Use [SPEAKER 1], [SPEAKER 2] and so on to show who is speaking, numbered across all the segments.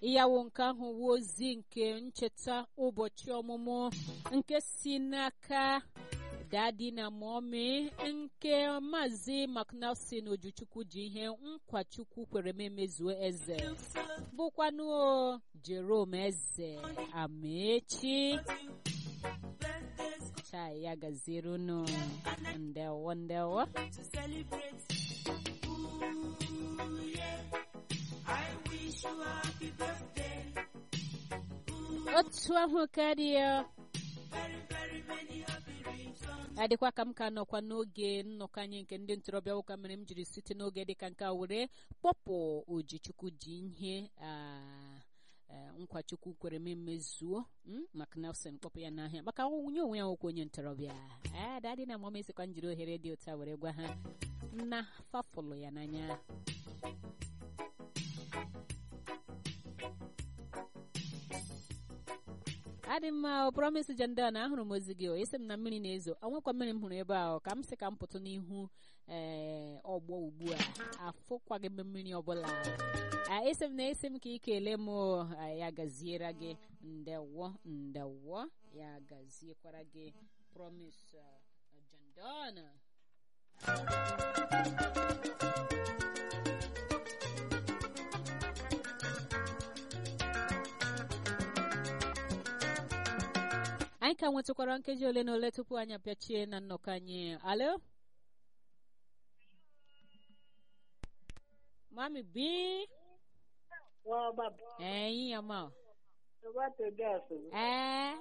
[SPEAKER 1] yawo nke ahụ wu ozi nke ncheta ụbọchị ọmụmụ nke si n'aka dadi na mọmi nke maazị macnelson ojuchukwu ji ihe nkwachukwu kwere m emezuo eze bụkwanụ jerome eze amechi chai ya gaziere unu ndewo ndewo otu ahụ karịa adịkwa ka m ka nọkwa n'oge nnọkọ anyị nke ndị ntorobịa ụka mere m jiri site n'oge dịka nke a were kpọpụ ojichukwu ji ihe nkwachukwu kwere m emezuo maka nelson kpọpụ ya n'ahịa maka nwunye onwe ya nwokwu onye ntorobịa dadị na mama esikwa njiri ohere dị otu a were gwa ha na fafụlụ ya n'anya adị mma ọ promise jenda na ahụrụ m ozi gị o esi m na mmiri na-ezo onwekwa mmiri m hụrụ ebe ahụ ka m sị ka m pụtụ n'ihu ee ọgbọ ugbu a afụkwaghị m mmiri ọbụla esi m na esi m ka ị kelee m ya gaziere gị ndewo ndewo ya gaziekwara gị promise jendana anyị ka nwetakwara nkeji ole na ole tupu anyị apịachie na nnọkọ anyị alo mami bi ee ya ma ee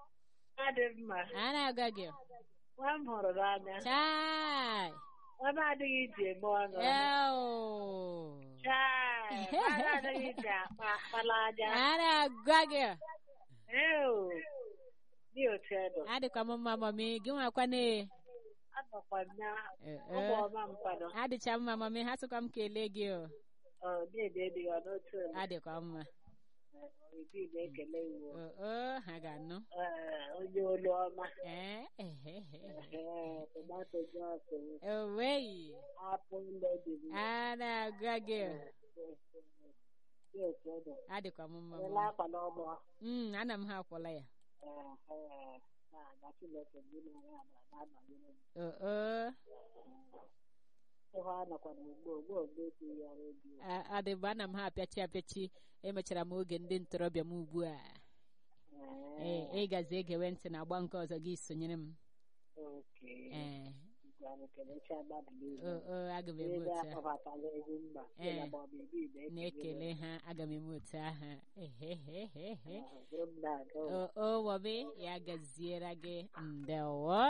[SPEAKER 1] a na-aga gị
[SPEAKER 2] nwa m hụrụ n'anya
[SPEAKER 1] chai
[SPEAKER 2] nwa adịghị iji eme ọnụ
[SPEAKER 1] eo
[SPEAKER 2] chai nwa adịghị iji akpa akpala aja
[SPEAKER 1] a na-agwa gị
[SPEAKER 2] eo dị otu edo
[SPEAKER 1] adịkwa m mma mami gị nwakwana
[SPEAKER 2] anọkwa m na ọgba ọma mkwado
[SPEAKER 1] adịcha mma mami ha sịkwa m kelee gị o
[SPEAKER 2] ọ na-ede dị ya n'otu ole
[SPEAKER 1] adịkwa mma
[SPEAKER 2] ibi na-ekele iwu
[SPEAKER 1] oo ha ga-anụ
[SPEAKER 2] onye olu ọma
[SPEAKER 1] ee ehehe
[SPEAKER 2] ee tomato jos
[SPEAKER 1] oweyi
[SPEAKER 2] apụ ledi
[SPEAKER 1] a na-agwa gị
[SPEAKER 2] dị otu edo
[SPEAKER 1] adịkwa m mma
[SPEAKER 2] ele
[SPEAKER 1] mama.
[SPEAKER 2] akwa n'ọgbọ
[SPEAKER 1] Mm, ana m ha akwụla ya
[SPEAKER 2] na Chineke ndị na-ere amara na-anọnyere m
[SPEAKER 1] oo
[SPEAKER 2] ịhụ anọkwa n'ugbo ugbo ogbe etinye ya redio
[SPEAKER 1] a- adịbụ ana m ha apịachi apịachi emechara m oge ndị ntorobịa m ugbu a ee ịgazi egewe ntị na agba nke ọzọ gị sonyere m
[SPEAKER 2] oke
[SPEAKER 1] ee
[SPEAKER 2] gwara kelecha mmadụ niile
[SPEAKER 1] o o aga m eme
[SPEAKER 2] ebe
[SPEAKER 1] otu a
[SPEAKER 2] akpọbatala egwu mba
[SPEAKER 1] Ee.
[SPEAKER 2] na maọbụ ebi
[SPEAKER 1] na-ekele ha aga m eme otu ahụ ehehehehe
[SPEAKER 2] bụrụ m na-aga
[SPEAKER 1] o o wobe ya gaziere gị ndewo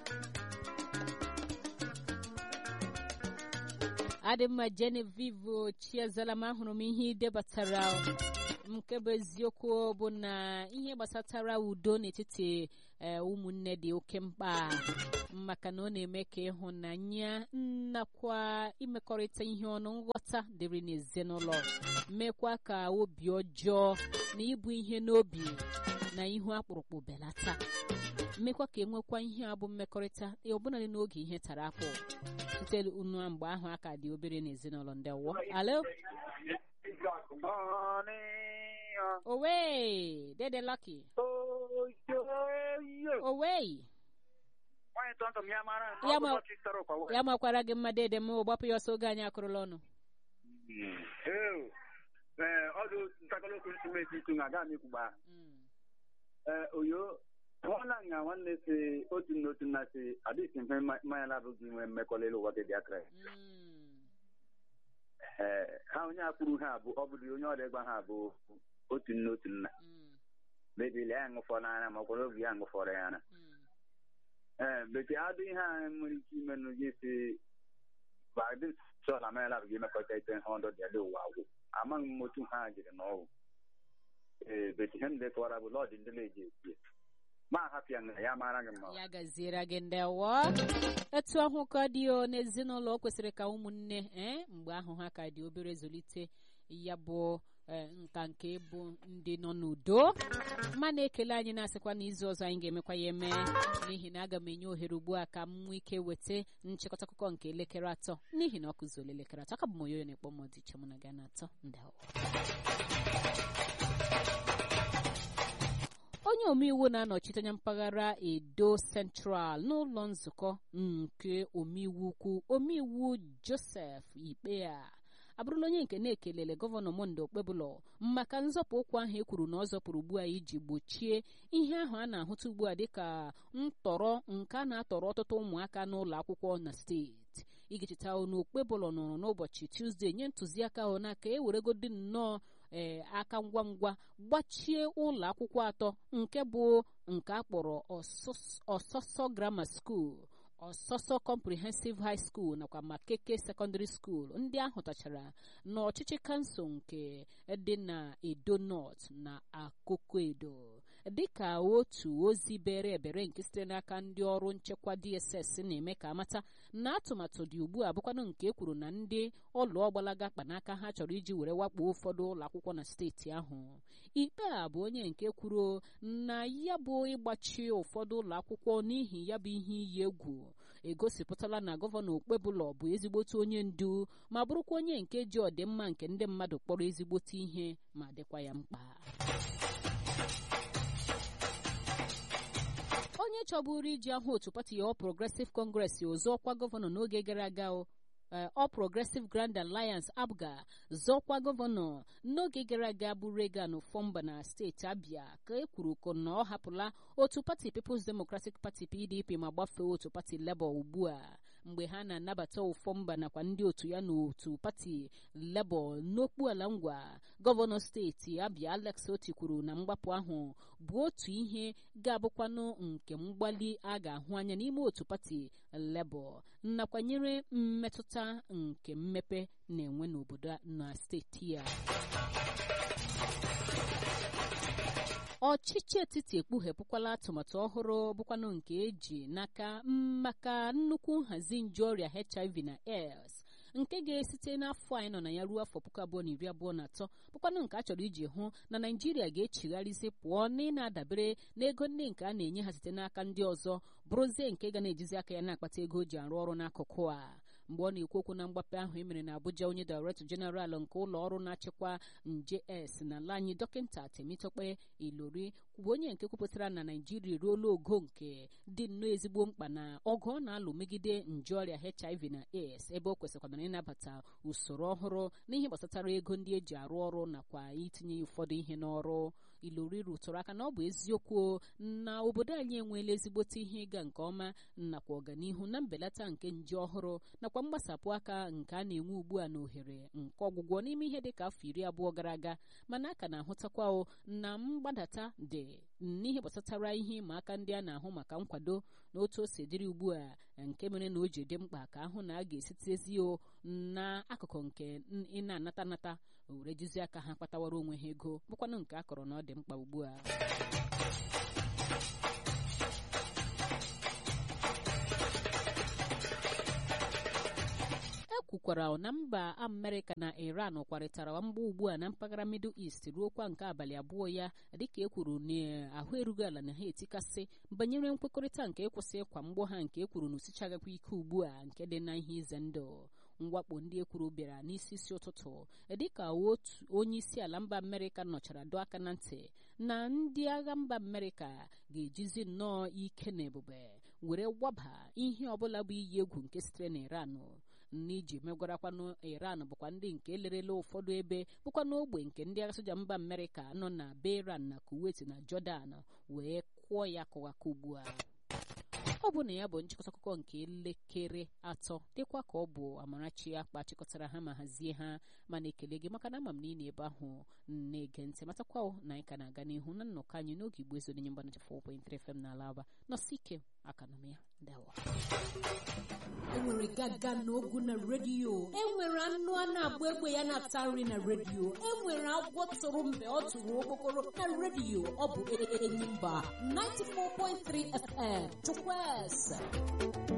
[SPEAKER 1] adị mma Genevieve Chiazala m ahụrụ m ihe ị debatara nke bụ eziokwu bụ na ihe gbasatara udo n'etiti ee, ụmụnne dị oke mkpa maka na ọ na-eme ka ịhụnanya nakwa imekọrịta ihe ọnụ nghọta dịrị n'ezinụlọ mekwa ka obi ọjọọ na ibu ihe n'obi na ihu akpụrụkpụ belata mmekwa ka enwekwa ihe a bụ mmekọrịta ọbụnadị n'oge ihe tara akpụ site unu mgbe ahụ aka dị obere n'ezinụlọ ndị wọ alo owe dede lucky owe
[SPEAKER 3] Nwaanyị tọntọm ya mara nke
[SPEAKER 1] Ya
[SPEAKER 3] ọ bụ
[SPEAKER 1] ma-
[SPEAKER 3] ụbọchị tọrọ ụkwa wee.
[SPEAKER 1] ya makwara gị mma dede m gbapụ ya ọsọ oge anyị akụrụla ọnụ
[SPEAKER 3] Ee, ee, ọ dị ntakịrị okwu nsimenti itu na aga m ikwugba ee oyo nwanna nga nwanne si otu nna otu nna si adịghị mfe mma- mmanya na-abụghị inwe mmekọrịta ụwa dị bịakra ee ha onye akpụrụ ha abụ ọ bụrụ onye ọrịa gba ha abụ otu nna otu nna mebili ya ṅụfọ n'anya ma ọkwara oge ya ṅụfọrọ ya anya ee bekee adịghị ha nwere ike ime nụ gị si badị sọ na mmanya na-abụghị imekọrịta ite ha ọdọ dị ala ụwa agwụ amaghị m otu ha jiri n'ọgwụ ee bekee ihe ndị kọwara bụ lọdị ndị na-eji esi ya. ma ahapịa na ya mara gị mma
[SPEAKER 1] ya gaziere gị ndewo etu ahụ ka dị o n'ezinụlọ o kwesịrị ka ụmụnne ee mgbe ahụ ha ka dị obere zụlite ya bụ ee, nka nke bụ ndị nọ n'udo ma na-ekele anyị na-asịkwa n'izu ọzọ anyị ga-emekwa ya eme n'ihi na aga m enye ohere ugbu a ka m nwee ike weta nchịkọta akụkọ nke elekere atọ n'ihi na ọ kụzuola elekere atọ aka bụ m onyoyo na-ekpọ m ọdịche mụ na gị na atọ ndewo onye omeiwu na-anọchite anya mpaghara edo central n'ụlọ nzukọ nke omeiwu ukwu omeiwu joseph ikpea abụrụla onye nke na-ekelele gọvanọ monde okpebụlọ maka nzọpụ ụkwụ ahụ e kwuru na ọ zọpụrụ ugbu a iji gbochie ihe ahụ a na-ahụta ugbu a dịka ntọrọ nke a na-atọrọ ọtụtụ ụmụaka n'ụlọ akwụkwọ na steeti igi cheta na okpebụlọ nọrọ n'ụbọchị tuzdee nye ntụziaka ahụ n'aka e weregodi nnọọ ee aka ngwa ngwa gbachie ụlọ akwụkwọ atọ nke bụ nke a kpọrọ ọsọsọ grammar school ọsọsọ comprehensive high school nakwa makeke secondary school ndị ahụ tachara n'ọchịchị kansụl nke dị na edo north na akoko edo dịka otu ozi bere ebere nke sitere n'aka ndị ọrụ nchekwa dss na-eme ka amata na atụmatụ dị ugbu a bụkwanụ nke ekwuru na ndị ọlụ ọgbalaga kpanaka ha chọrọ iji were wakpo ụfọdụ ụlọ akwụkwọ na steeti ahụ ikpe a bụ onye nke kwuru na ya bụ ịgbachi ụfọdụ ụlọ akwụkwọ n'ihi ya bụ ihe iyi egwu egosipụtala na gọvanọ okpebụlọ bụ ezigbote onye ndu ma bụrụkwa onye nke ji ọdịmma nke ndị mmadụ kpọrọ ezigbote ihe ma dịkwa ya mkpa onye chọburu iji ahụ otu pati ya ọ progressive congress ọzọkwa gọvanọ n'oge gara aga All Progressive Grand Alliance APGA zọkwa gọvanọ n'oge gara aga bụ Reagan Fomba na steeti Abia ka e kwuru ko na ọ hapụla otu pati People's Democratic Party PDP ma gbafee otu pati Labour ugbu a mgbe ha na-anabata ụfọmba nakwa ndị otu ya n'otu pati Labour n'okpuala ngwa gọvanọ steeti Abia Alex Oti kwuru na mgbapụ ahụ bụ otu ihe ga-abụkwanụ nke mgbali a ga-ahụ anya n'ime otu pati Labour nakwa nyere mmetụta nke mmepe na-enwe n'obodo na steeti ya ọchịchị etiti ekpughepụkwala atụmatụ ọhụrụ bụkwanụ nke eji n'aka maka nnukwu nhazi nje ọrịa hiv na aids nke ga-esite n'afọ anyị nọ na ya ruo afọ puku abụọ na iri abụọ na atọ bụkwanụ nke a chọrọ iji hụ na naijiria ga-echigharịzi pụọ na ị na-adabere n'ego ndị nke a na-enye ha site n'aka ndị ọzọ bụrụzie nke ga na-ejizi aka ya na-akpata ego o ji arụ ọrụ n'akụkụ a mgbe ọ na-ekwu okwu na mgbape ahụ emere na abuja onye director general nke ụlọ ọrụ na-achịkwa nje s na ala anyị dọkịta temitokpe ilori bụ onye nke kwupụtara na naijiria eruola ogo nke dị nnọọ ezigbo mkpa na ọgụ ọ na-alụ megide nje ọrịa hiv na aids ebe o kwesịkwana ịnabata usoro ọhụrụ n'ihe gbasatara ego ndị eji arụ ọrụ nakwa itinye ụfọdụ ihe n'ọrụ ilori rụtụrụ aka na ọ bụ eziokwu na obodo anyị enweela ezigbote ihe ịga nke ọma nakwa ọganihu na mbelata nke nje ọhụrụ nakwa mgbasapụ aka nke a na-enwe ugbu a na ohere nke ọgwụgwọ n'ime ihe dịka afọ iri abụọ gara aga mana a ka na-ahụtakwa na mgbadata dị n'ihe gbasatara ihe ịma aka ndị a na-ahụ maka nkwado na otu o si dịrị ugbu a nke mere na o ji dị mkpa ka ahụ na a ga-esitezi n'akụkụ nke ị na-anata anata were jizi aka ha kpatawara onwe ha ego bụkwanụ nke a kọrọ na ọ dị mkpa ugbu a kwukwara na mba amerịka na iran kwarịtara mgba ugbu a na mpaghara middle east ruokwa nke abalị abụọ ya dịka e kwuru na ahụ erughị ala na ha etikasị banyere nkwekọrịta nke ịkwụsị ịkwa mgbọ ha nke e kwuru na osichagakwa ike ugbu a nke dị na ihe ize ndụ mwakpo ndị ekwuru bịara n'isi isi ụtụtụ dịka otu onye isi ala mba amerịka nọchara dọọ aka na ntị na ndị agha mba amerịka ga-ejizi nnọọ ike na ebube were waba ihe ọbụla bụ iyi egwu nke sitere na iran n'iji megwarakwanụ iran bụkwa ndị nke lerela ụfọdụ ebe bụkwa n'ogbe nke ndị agha soja mba amerịka nọ na beran na kuwait na jordan wee kụọ ya kụwaka ugbu a ọ bụ na ya bụ nchịkọta akụkọ nke elekere atọ dịkwa ka ọ bụ amarachi akpa chịkọtara ha ma hazie ha mana ekele gị maka na ama m na ị na ebe ahụ na-ege ntị matakwa na anyị ka na-aga n'ihu na nnọkọ anyị n'oge igbo ezonye mgbanacha 4.3 FM na alaba nọsi ike aka na m ya dawa
[SPEAKER 4] enwere gaga na ogu na redio enwere anụ a na-agba egbe ya na-ata nri na redio enwere agwọ tụrụ mgbe ọ tụrụ okpokoro na redio ọ bụ enyi mba 94.3 FM chukwueze